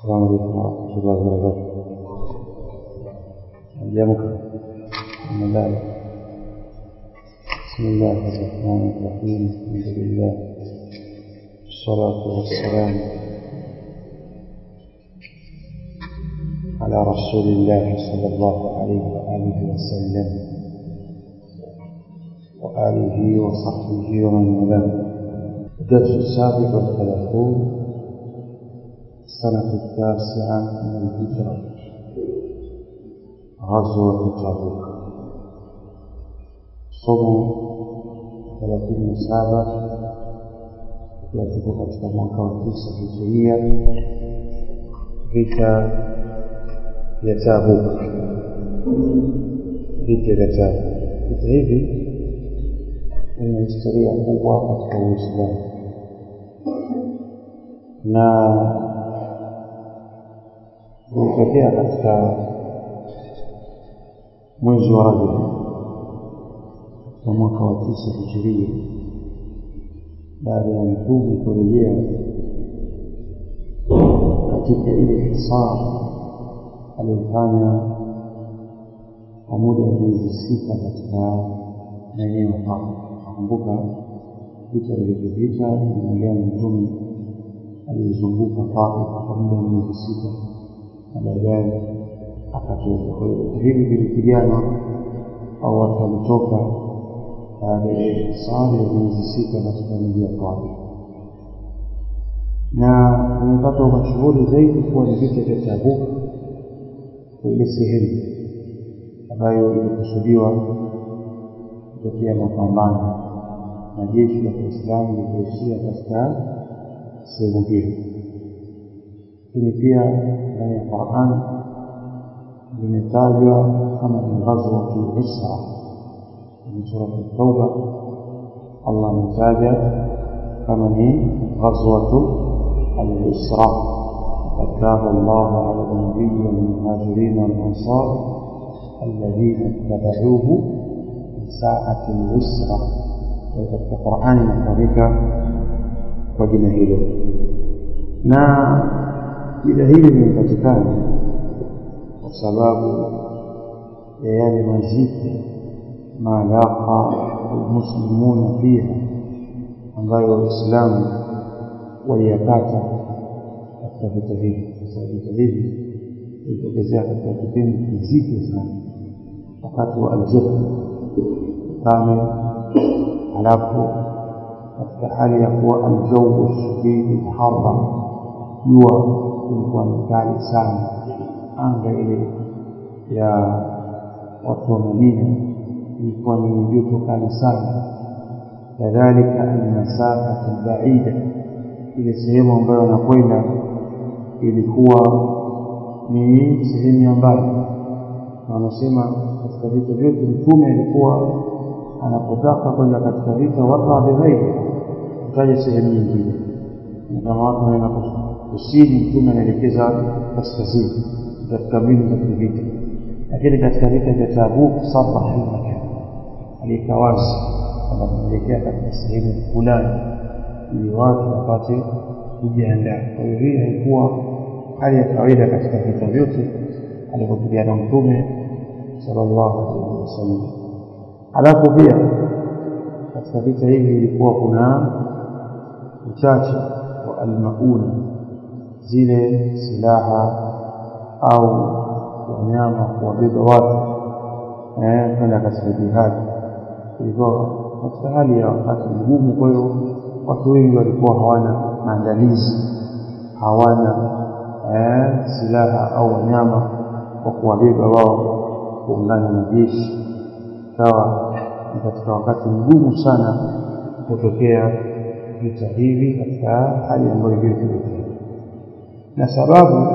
السلام عليكم ورحمة الله وبركاته أيامك من ذلك بسم الله الرحمن الرحيم الحمد لله والصلاة والسلام على رسول الله صلى الله عليه وآله وسلم وآله وصحبه ومن والاه الدرس السابق والثلاثون السنة التاسعة من الهجرة غزوة تبوك somo thelathini na saba ikiwa tuko katika mwaka wa tisa hijiria vita vya Tabuk, vita vya Tabuk. Vita hivi vina historia kubwa katika Uislamu na vilitokea katika mwezi wa Rajab katika mwaka wa tisa hijiria baada ya mtume kurejea katika ile hisar aliyofanya kwa muda wa miezi sita katika maeneo hapa. Nakumbuka vita vilivyopita inaongea mtume aliyezunguka Taif kwa muda wa miezi sita na baadaye akatoka. Kwa hiyo hivi vilipigana au watu walitoka baada ya hisari ya miezi sita katika mji wa Taif, na vimepata mashuhuri zaidi kuwa ni vita vya Tabuk, kwa ile sehemu ambayo ilikusudiwa kutokea mapambano na jeshi la Kiislamu lililoishia katika sehemu hiyo. Lakini pia ndani ya Qur'an limetajwa kama ni ghazwatu Usra من سورة التوبة الله متاجة كما هي غزوة الإسراء قد تاب الله على النبي والمهاجرين والأنصار الذين اتبعوه في ساعة العسرة وفي القرآن نفرك وجنا hilo na jina hili limepatikana kwa sababu ya yale mazito ما لاقى المسلمون فيها ambayo waislamu waliyapata katika vita hivi kwa sababu vita hivi vilitokezea katika kipindi kizito sana wakati wa aljefa kame halafu katika hali ya kuwa aljau shadidi lharra jua ilikuwa ni kali sana anga ile ya watu wa madina ilikuwa ni joto kali sana kadhalika almasafatu baida ile sehemu ambayo wanakwenda ilikuwa ni sehemu ya mbali na wanasema katika vita vyote mtume alikuwa anapotaka kwenda katika vita waka bighairi kutaja sehemu nyingine kama watu wanaenda kusini mtume anaelekeza kaskazini katika mbinu za kivita lakini katika vita vya Tabuk saraha almakan aliweka wazi kwamba tunaelekea katika sehemu fulani ili watu wapate kujiandaa. Kwa hiyo hii haikuwa hali ya kawaida katika vita vyote alivyopigana Mtume sallallahu alaihi wasallam. Halafu pia katika vita hivi ilikuwa kuna uchache wa almauna, zile silaha au wanyama kuwabeba watu kwenda katika jihadi ilikuwa katika hali ya wakati mgumu. Kwa hiyo watu wengi walikuwa hawana maandalizi, hawana eh, silaha au wanyama wa kuwabeba wao kuungana na jeshi. Ikawa ni katika wakati mgumu sana kutokea vita hivi katika hali ambayo iliyotokea, na sababu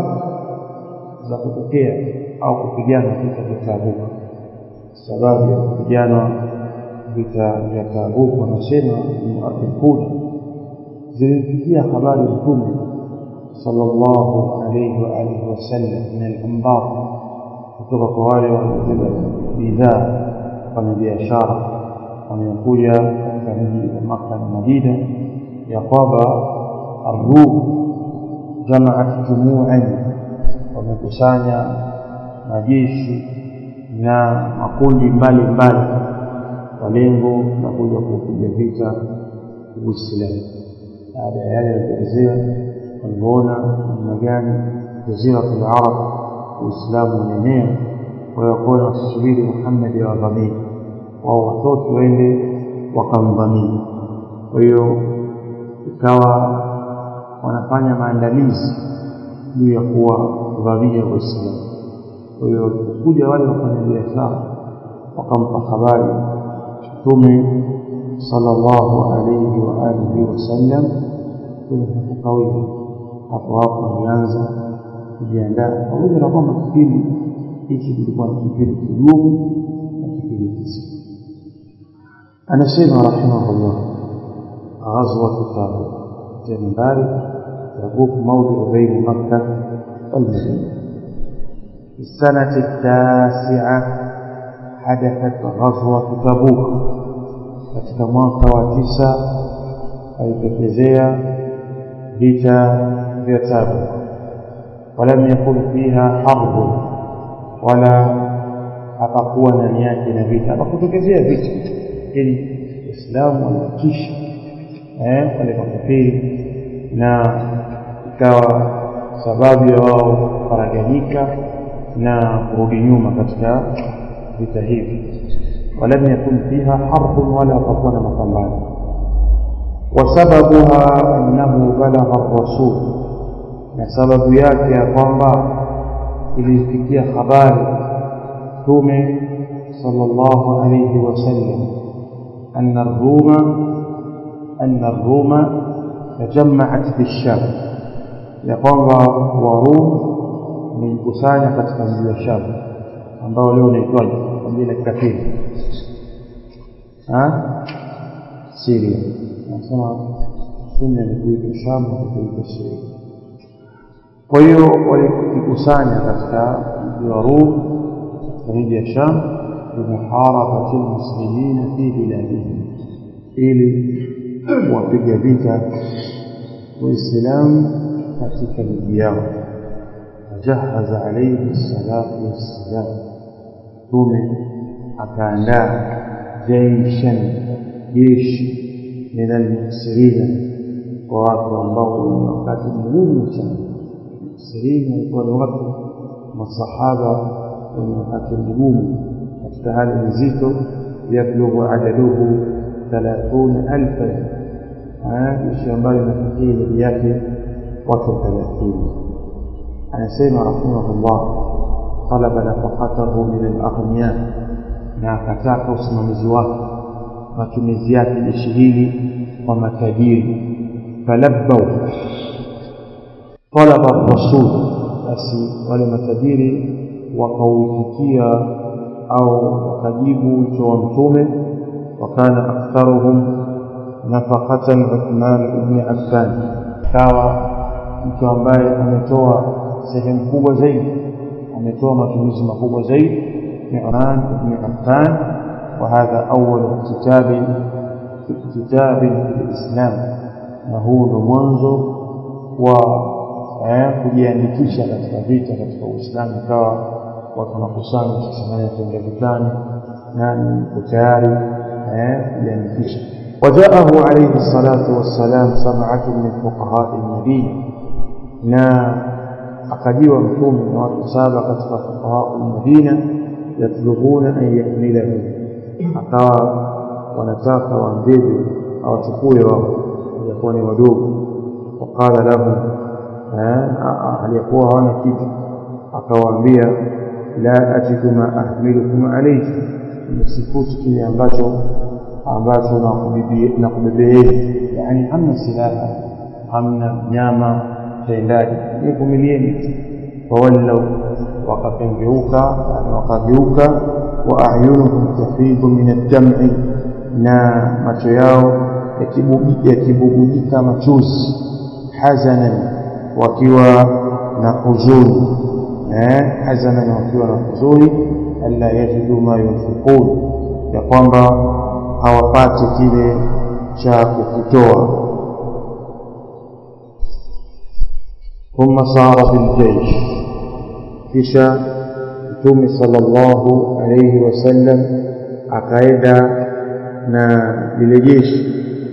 za kutokea au kupigana vita vya Tabuk, sababu ya kupigana vita vya Tabuk wanasema muarrikhuna zilimfikia habari Mtume sallallahu alayhi wa alihi wasallam min al-anbar, kutoka kwa wale wanaobeba bidhaa kufanya biashara wanaokuja katika mji wa Makka na Madina ya kwamba Arum jamaat jumuan wamekusanya majeshi na makundi mbalimbali kwa lengo la kuja kuupiga vita Uislamu. Baada ya yale yaliyoelezea, waliona namna gani jaziratul Arab Uislamu unaenea, kwa hiyo wakaona wasisubiri Muhammad awavamie, wao watoke waende wakamvamia. Kwa hiyo ikawa wanafanya maandalizi juu ya kuwavamia Waislamu. Kwa hiyo walipokuja wale wafanya biashara wakampa habari Mtume sallallahu alayhi wa alihi wasallam kwenye hakukawia hapo hapo alianza kujiandaa, pamoja na kwamba kipindi hiki kilikuwa ni kipindi kigumu na kipindi kizito. Anasema rahimahullah, ghazwatu Tabuk, nambari Tabuk mawdiu baini Makka walmadina في السنة التاسعة حدثت غزوة تبوك katika mwaka wa tisa alitokezea vita vya Tabuk walam yakun fiha harbun wala hapakuwa ndani yake na vita hapakutokezea vita ili waislamu walifikisha eh, wale makafiri na ikawa sababu ya wao kufaraganyika na kurudi nyuma katika vita hivi ولم يكن فيها حرب ولا تكون مقامات وسببها أنه بلغ الرسول سبب yake ya kwamba ilifikia habari mtume sallallahu alayhi wasallam anna ar-ruma anna ar-ruma tajammaat bisham ya kwamba warum wamejikusanya katika mji wa Sham ambao leo unaitwaje kwa jina kafiri Syria. Nasema sunna ni kuitwa Sham na kuitwa Syria. Kwa hiyo walikusanya katika mji wa Rum katika miji ya Sham bimuharabati lmuslimina fi biladihim, ili kuwapiga vita Waislamu katika miji yao. Fajahaza alaihi salatu wassalam, Mtume akaandaa jaishan jeshi min almuksirina kwa watu ambao wenye wakati mgumu sana muksirina walikuwa ni watu masahaba wenye wakati mgumu katika hali nzito yablughu adaduhu thalathuna alfan jeshi ambayo inafikia idadi yake watu thelathini anasema rahimahullah talaba nafaqatahu min alaghniya na akataka usimamizi wake matumizi yake jeshi hili kwa matajiri falabbau talaba rasul basi wale matajiri wakauitikia au wakajibu wito wa mtume wakana aktharuhum nafaqatan Uthman ibn Affan kawa mtu ambaye ametoa sehemu kubwa zaidi ametoa matumizi makubwa zaidi عثمان بن عفان وهذا أول اكتتاب اكتتاب في الإسلام وهو mwanzo wa kujiandikisha katika vita katika Uislamu ikawa watu wanakusanya sasa nani ataenda vitani nani yuko tayari kujiandikisha وجاءه عليه الصلاة والسلام سبعة من فقهاء المدينة na akajiwa mtume na watu saba katika fuqaha al-Madina yatlubuna an yahmilahu akawa wanataka waambebe awachukue wao walikuwa ni wadogo waqala lahum aliyekuwa hawana kitu akawaambia la ajidu ma ahmilukum alayhi msikuti kile ambacho ambacho nakubebeeni yani hamna silaha hamna nyama tendaji nivumilieni fawallau wakapengeuka yani wakageuka wa ayunuhum tafidu min ad-dam'i na macho yao yakibubujika machozi hazanan wakiwa na huzuni eh hazanan wakiwa na huzuni alla yajidu ma yunfiqun ya kwamba hawapati kile cha kukitoa thumma sara fil jaysh kisha mtume sallallahu alayhi wasallam akaenda na lile jeshi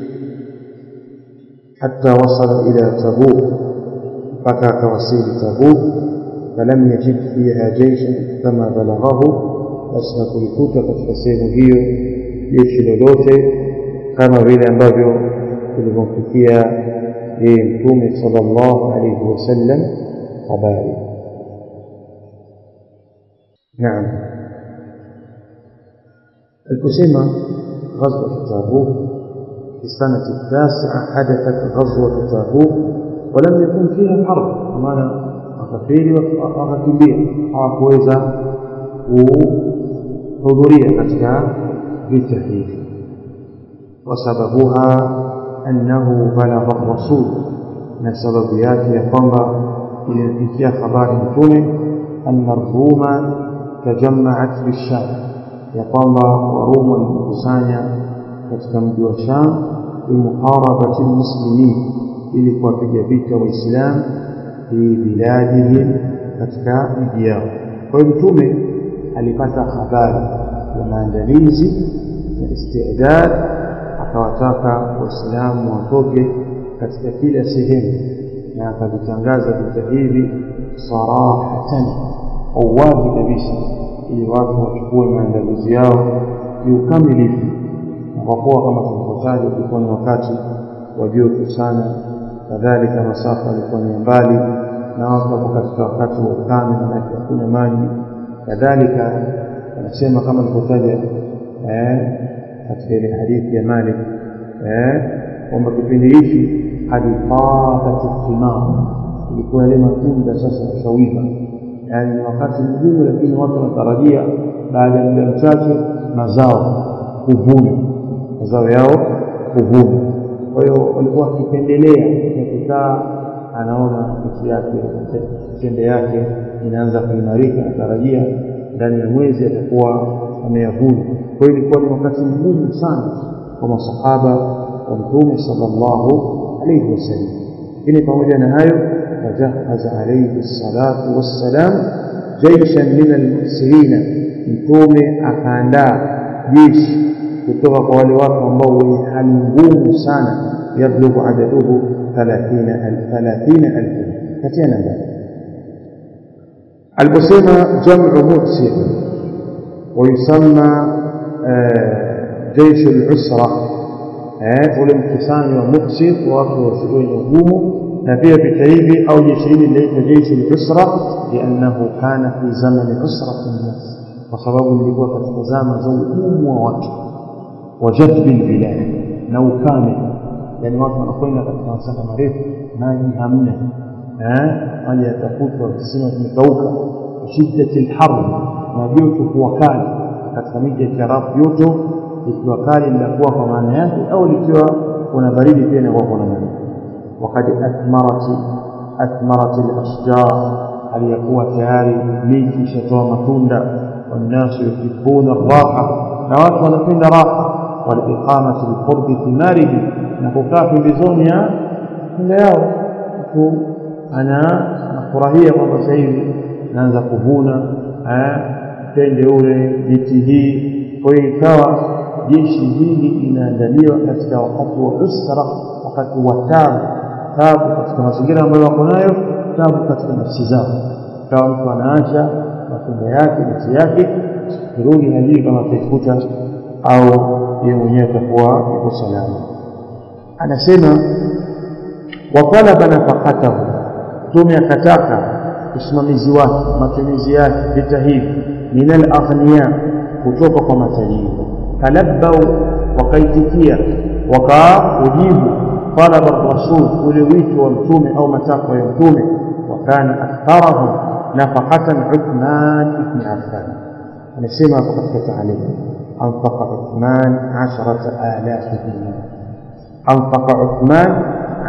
حتى وصل إلى تبوك mpaka akawasili Tabuk falam yajid fiha jaishan kama balaghahu basi hakulikuta katika sehemu hiyo jeshi lolote kama vile ambavyo tulivyomfikia yeye mtume sallallahu alayhi wasallam habari naam aliposema غزوة تابوك في السنة التاسعة حدثت غزوة تابوك ولم يكن فيها حرب maana wakafiri wakakimbia hawakuweza kuhudhuria katika vita hivi wasababuha annahu balagha rasul na sababu yake ya kwamba ilimfikia habari mtume anna ruma tajammaat bisham ya kwamba warumu walikusanya katika mji wa sham bimuharabati lmuslimin ili kuwapiga vita waislamu fi biladihim katika miji yao kwa hiyo mtume alipata habari ya maandalizi na istidad akawataka waislamu watoke katika kila sehemu na akavitangaza vita hivi sarahatan kwa uwazi kabisa ili watu wachukue maandalizi yao kiukamilifu na kwa kuwa kama tulivyotaja ulikuwa ni wakati wa joto sana kadhalika masafa yalikuwa ni mbali na watu wapo katika wakati wa ukame manake hakuna maji kadhalika anasema kama nilivyotaja eh, katika ile hadithi ya Malik eh, kwamba kipindi hichi hadi fatat thimar ilikuwa yale matunda sasa yashawiva yaani ni wakati mgumu lakini watu wanatarajia baada ya muda mchache mazao kuvuna mazao yao kuvuna kwa hiyo walikuwa wakipendelea kukaa anaona nchi yake tende yake inaanza kuimarika anatarajia ndani ya mwezi atakuwa ameyavuna kwa hiyo ilikuwa ni wakati mgumu sana kwa masahaba wa mtume sallallahu alayhi wasallam lakini pamoja na hayo fajahaza alayhi salatu wassalam jaishan min almursirina mtume akaandaa jeshi kutoka kwa wale watu ambao wenye hali ngumu sana yablughu adaduhu 30000 katia namba aliposema jamu mursir ويسمى جيش العسرة ule mkusanyo wa muksir watu wenye ugumu na pia vita hivi au jeshi hili linaitwa jeshi al-usra liannahu kana fi zamani usrati nnas kwa sababu lilikuwa katika zama za ugumu wa watu wa jadbi albilad na ukame yani watu wanakwenda katika masafa marefu maji hamna eh maji yatafutwa visima vimekauka shiddati alharb na joto kuwa kali katika miji ya Kiarabu joto likiwa kali linakuwa kwa maana yake au likiwa kuna baridi pia inakuwa kuna baridi وقد أثمرت أثمرت الأشجار هل يكون تياري ميتي شتوى متوندا والناس يحبون الراحة نوات ونفين راحة والإقامة بقرب ثماره نكوكا في بزونيا من yao mtu ana nafurahia kwamba sasa hivi naanza kuvuna tende ule miti hii kwa hiyo ikawa jeshi hili linaandaliwa katika wakati wa usra wakati wa tabu tabu katika mazingira ambayo wako nayo tabu katika nafsi zao kama mtu anaacha matunda yake miti yake kirudi hajui kama ataikuta au yeye mwenyewe atakuwa yuko salama anasema watalaba nafaqatahu mtume akataka usimamizi wake matumizi yake vita hivi min alaghniya kutoka kwa matajiri talabbau wakaitikia wakaujibu talaba rasul ule wito wa mtume au matakwa ya mtume wakana aktharahum nafaqatan uthman ibn affan anasema hapo katika taalimu anfaqa uthman 10000 dinar anfaqa uthman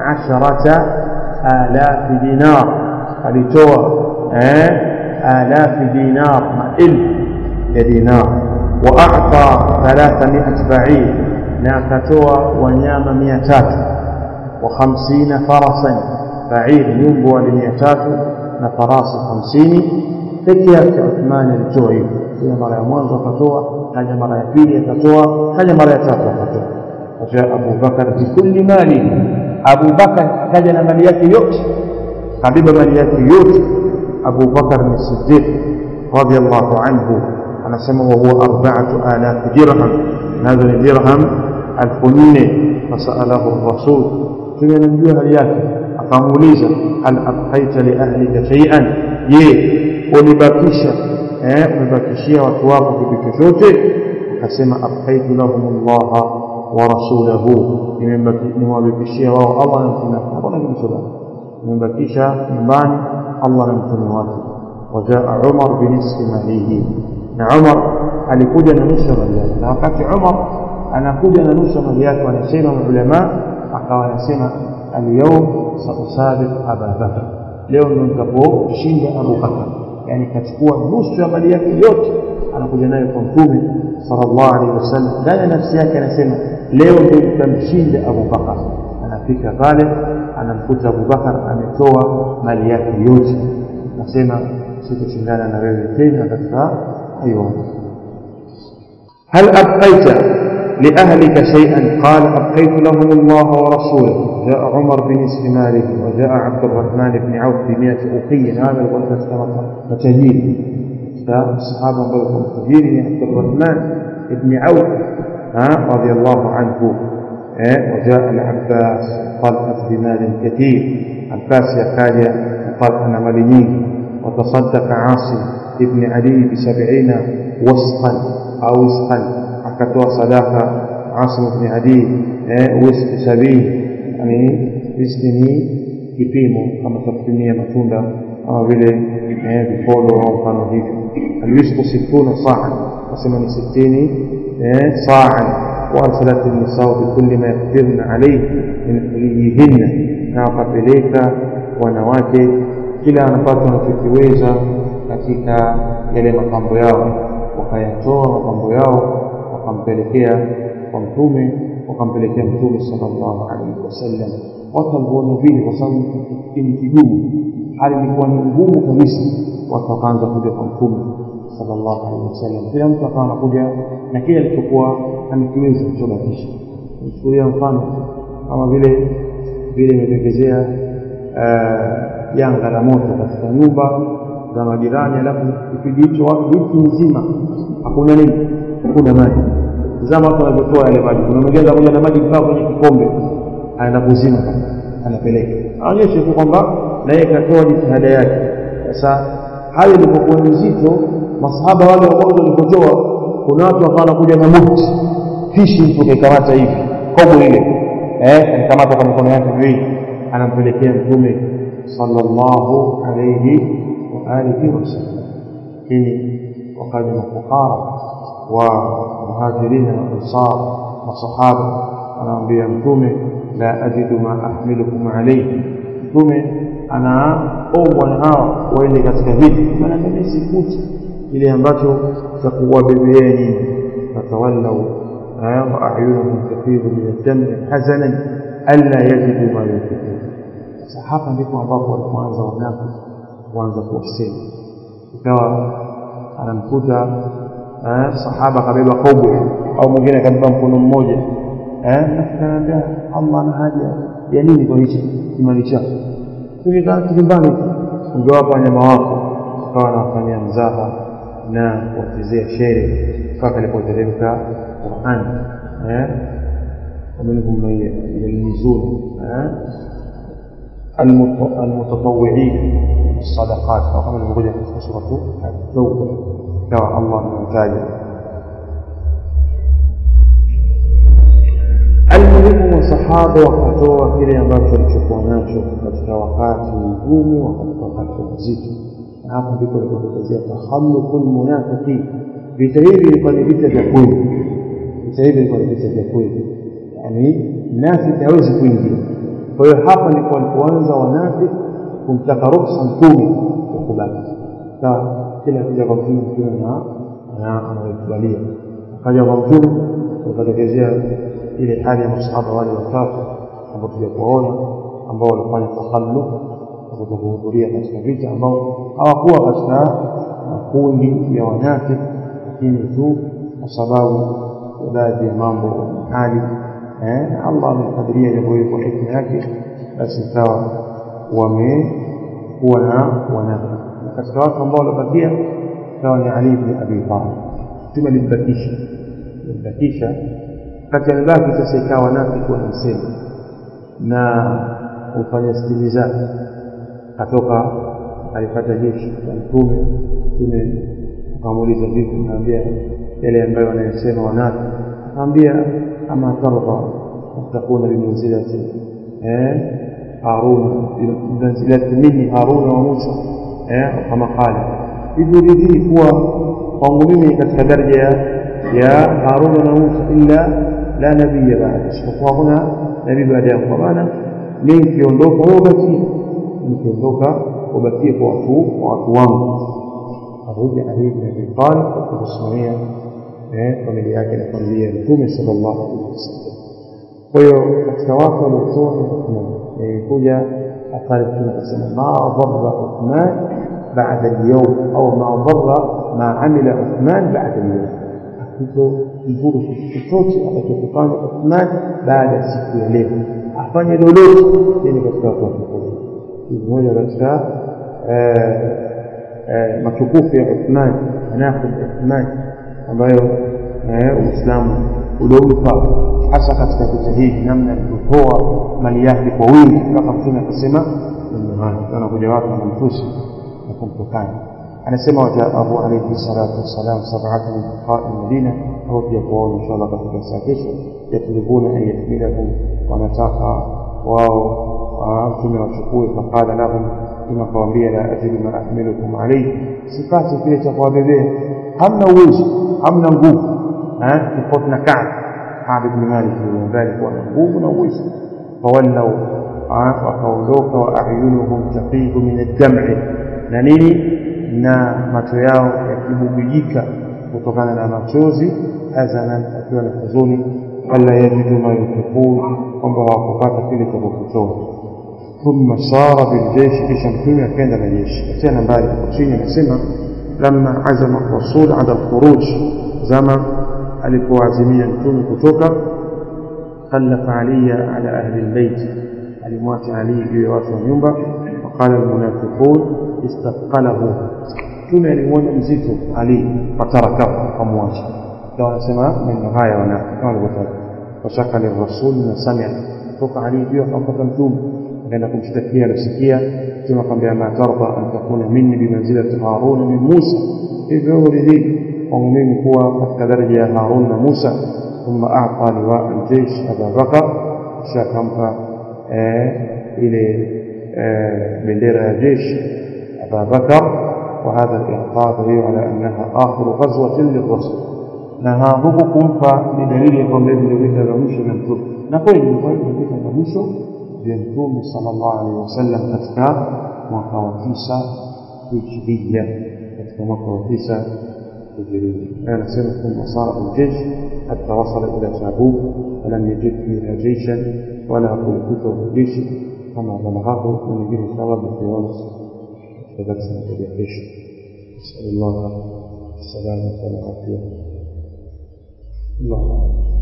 10000 dinar alitoa eh alafi dinar maelfu ya dinar واعطى 300 بعير na akatoa wanyama 300 وخمسين فرسا bair nyumbu wale mia tatu na farasi hamsini peke yake Uthmani alitoa hivyo kila mara ya mwanzo akatoa kaja mara ya pili akatoa kaja mara ya tatu akatoa wajaa Abu Bakar bikulli mali Abu Bakar akaja na mali yake yote kabeba mali yake yote Abu Bakar ni Siddiq radiyallahu anhu anasema wa huwa arba'atu alaf dirham nazo ni dirham elfu nne fasalahu rasul mtume anamjua hali yake akamuuliza hal abqaita li ahlika shay'an je ulibakisha eh umebakishia watu wako kitu chochote akasema abqaitu lahum Allah wa rasulahu nimewabakishia wao Allah na mtume wake hakuna kitu chochote nimebakisha nyumbani Allah na mtume wake wajaa Umar binisfi malihi na Umar alikuja na nusu mali yake na wakati Umar anakuja na nusu mali yake wanasema ulama akawa anasema alyawm sausabiq Aba Bakr leo ndio nitakaposhinda Abu Bakr yani kachukua nusu ya mali yake yote anakuja nayo kwa mtume sallallahu alaihi wasallam ndani ya nafsi yake anasema leo ndio nitamshinda Abu Bakr anafika pale anamkuta Abu Bakar ametoa mali yake yote nasema sitoshindana na wewe tena katika hayo هل أبقيت لأهلك شيئا قال أبقيت لهم الله ورسوله جاء عمر بنصف ماله وجاء عبد الرحمن بن عوف بمئة أخي هذا الغلبة كما متجير فالصحابة بلغوا متجير عبد الرحمن بن عوف رضي الله عنه وجاء العباس طلقت بمال كثير عباس يقال قال أنا مالي وتصدق عاصم ابن علي بسبعين وسقا أو وسقا akatoa sadaka Asim ibn Adi eh whisky sabini yani whisky ni kipimo kama takupimia matunda kama vile eh vipolo au mfano hivyo alwisku situna saa nasema ni sitini eh saa وارسلت النساء بكل ما يقدرن عليه من حليهن na wakapeleka wanawake kila anapata wanachokiweza katika yale mapambo yao wakayatoa mapambo yao wakampelekea kwa mtume wakampelekea mtume sallallahu alaihi wasallam watu walipoona vile kwa sababu kipindi kigumu hali ilikuwa ni ngumu kabisa watu wakaanza kuja kwa mtume sallallahu alaihi wasallam kila mtu akawa anakuja na kile alichokuwa amekiweza kuchobakisha nichukulia mfano kama vile vile imetokezea janga la moto katika nyumba za majirani alafu kipindi hicho watu wiki nzima hakuna nini hakuna maji zama watu wanavyotoa yale maji kuna mwingine anakuja na maji mpaka kwenye kikombe anaenda kuzima anapeleka aonyeshe tu kwamba na yeye katoa jitihada yake sasa hayo ilipokuwa nzito masahaba wale wa mwanzo walipotoa kuna watu wakawa wanakuja na mukti fishi mtu kaikamata hivi kobo ile eh alikamata kwa mikono yake miwili anampelekea mtume sallallahu alayhi wa alihi wasallam hii wakaja mafukara wa muhajirina na ansar masahaba anaambia mtume la ajidu ma ahmilukum alayhi mtume anaombwa na hawa waende katika vita maana mimi sikuti kile ambacho cha kuwabebeeni fatawallau wa a'yunuhum tafidu min ad-dam hazanan alla yajidu ma yunfiqun sasa hapa ndipo ambapo walipoanza wanafiki kuanza kuwasema ikawa anamkuta sahaba kabeba kobwe au mwingine akabeba mkono mmoja eh nafikanaambia Allah ana haja ya nini kwa hichi kimali chako tukikaa kizimbani ungewapa wanyama wako ukawa nawafanyia mzaha na kuwachezea shere mpaka alipoteremka Qur'an eh ومنهم من يلمزون المتطوعين الصدقات أو كما نقول في سورة التوبة كما الله تعالى almuhimu masahaba wakatoa kile ambacho walichokuwa nacho katika wakati mgumu wakati mzito na hapo ndipo ilipotokezea tahalluqul munafiqin vita hivi vilikuwa ni vita vya kweli vita hivi vilikuwa ni vita vya kweli yani mnafiki hawezi kuingia kwa hiyo hapa ndipo walipoanza wanafiki kumtaka ruksa mtume wa kubaki sawa kila kija kwa mtume mtume na anaikubalia akaja kwa mtume ukatokezea ile hali ya masahaba wale watatu ambao tulipoona ambao walifanya takhalluf kuhudhuria katika vita ambao hawakuwa katika makundi ya wanafiki lakini tu kwa sababu ya baadhi ya mambo hali eh, Allah amekadiria jambo hili kwa hikma yake basi ikawa wamekuwa na wanafiki na katika watu ambao walibakia ikawa ni Ali ibn Abi Talib mtume alimbakisha alimbakisha kati alibaki sasa ikawa wanafiki wanamsema na kufanya stili zake katoka alipata jeshi la mtume mtume akamuuliza vipi naambia yale ambayo wanayosema wanafiki akamwambia ama tardha takuna bimanzilati eh harun bimanzilati minni harun wa musa eh kama qala hivyo ridhii kuwa kwangu mimi katika daraja ya harun na musa illa la nabiyya baada isipokuwa kuna nabii baada yangu kwa maana mimi nikiondoka wewe ubakie nikiondoka ubakie kwa watu kwa watu wangu arudi Ali ibn Abi Talib kwa kusimamia eh familia yake na familia ya Mtume sallallahu alaihi wasallam kwa hiyo katika watu waliotoa Uthman ilikuja athari Mtume akasema ma dharra Uthman baada al-yawm au ma dharra ma amila Uthman baada al-yawm hakito kizuri chochote atakachofanya Uthman baada ya siku ya leo afanye lolote yani katika watu wa ni mmoja katika matukufu ya Uthman manaqib Uthman ambayo Uislamu uliompa hasa katika vita hivi namna alivyotoa mali yake kwa wingi mpaka mtume akasema anakuja watu wanamtusi na kumtukana anasema wajaahu alayhi salatu wassalam sab'atan min fuqaha Madina au pia kuwaona inshallah katika saa kesho yatlubuna an yahmilahum wanataka wao mtume wachukue faqala lahum mtume akawaambia la ajidu ma ahmilukum alayhi sipati kile cha kuwabebea hamna uwezo hamna nguvu tofauti na Ka'b Ka'b ibn Malik ambaye alikuwa na nguvu na uwezo fawallau wakaondoka wa ayunuhum tafidu min ad-dam'i na nini na macho yao yakibubujika kutokana na machozi hazanan akiwa na huzuni wala yajidu ma yunfiqun kwamba hawakupata kile cha kukitoa thumma sara biljeshi kisha mtume akaenda na jeshi tena mbali hapo chini anasema lamma azama rasul ala alkhuruj zama alipoazimia mtume kutoka خلف علي على أهل البيت alimwacha Ali juu ya watu wa nyumba waqala almunafiqun istaqalahu mtume alimwona mzito Ali fatarakahu akamwacha ndio wanasema maneno haya wanafiki kama walivyotaja washaka lirasul na samia toka Ali juu akampata mtume akaenda kumshtakia alisikia mtume akamwambia ma tarda an takuna minni bimanzilati harun min Musa hivyo uridhii kwangu mimi kuwa katika daraja ya Harun na Musa ثم أعطى لواء الجيش أبا بكر شاكمك إلى بندير الجيش أبا بكر وهذا الإعطاء دليل على أنها آخر غزوة للرسول نهاهبكم فبدليل يكون الذي يريد لمشو ينتظر نقول يقول يريد لمشو ينتظر صلى الله عليه وسلم katika mwaka wa tisa hijiria katika mwaka wa tisa hijiria anasema ثم صار الجيش حتى وصل إلى تابوك فلم يجد فيها جيشا ولا قلقته جيش كما بلغه من به ثواب في ونص فذلك سنتبع جيش نسأل الله السلامة والعافية الله أعلم